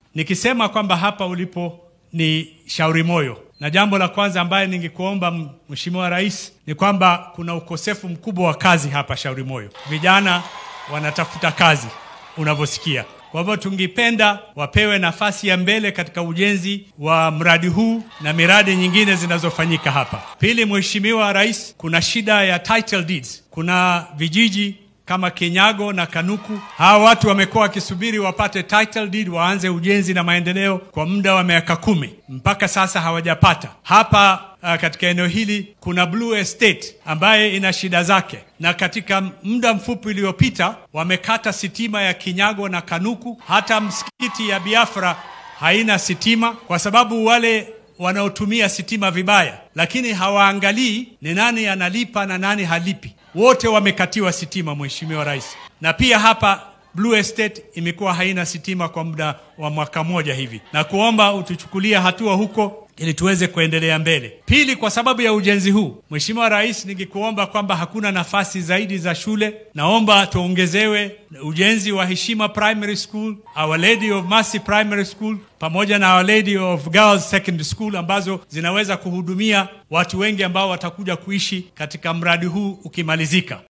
nikisema kwamba hapa ulipo ni Shauri Moyo, na jambo la kwanza ambaye ningekuomba Mheshimiwa Rais ni kwamba kuna ukosefu mkubwa wa kazi hapa Shauri Moyo. Vijana wanatafuta kazi unavyosikia. Kwa hivyo tungependa wapewe nafasi ya mbele katika ujenzi wa mradi huu na miradi nyingine zinazofanyika hapa. Pili, Mheshimiwa Rais, kuna shida ya title deeds. Kuna vijiji kama Kinyago na Kanuku. Hawa watu wamekuwa wakisubiri wapate title deed waanze ujenzi na maendeleo kwa muda wa miaka kumi, mpaka sasa hawajapata. Hapa uh, katika eneo hili kuna Blue Estate ambaye ina shida zake, na katika muda mfupi uliopita wamekata sitima ya Kinyago na Kanuku. Hata msikiti ya Biafra haina sitima kwa sababu wale wanaotumia sitima vibaya, lakini hawaangalii ni nani analipa na nani halipi. Wote wamekatiwa sitima, Mheshimiwa Rais. Na pia hapa Blue Estate imekuwa haina sitima kwa muda wa mwaka mmoja hivi, na kuomba utuchukulia hatua huko ili tuweze kuendelea mbele. Pili, kwa sababu ya ujenzi huu, Mheshimiwa Rais, ningekuomba kwamba hakuna nafasi zaidi za shule, naomba tuongezewe ujenzi wa Heshima Primary School, Our Lady of Mercy Primary School pamoja na Our Lady of Girls Secondary School ambazo zinaweza kuhudumia watu wengi ambao watakuja kuishi katika mradi huu ukimalizika.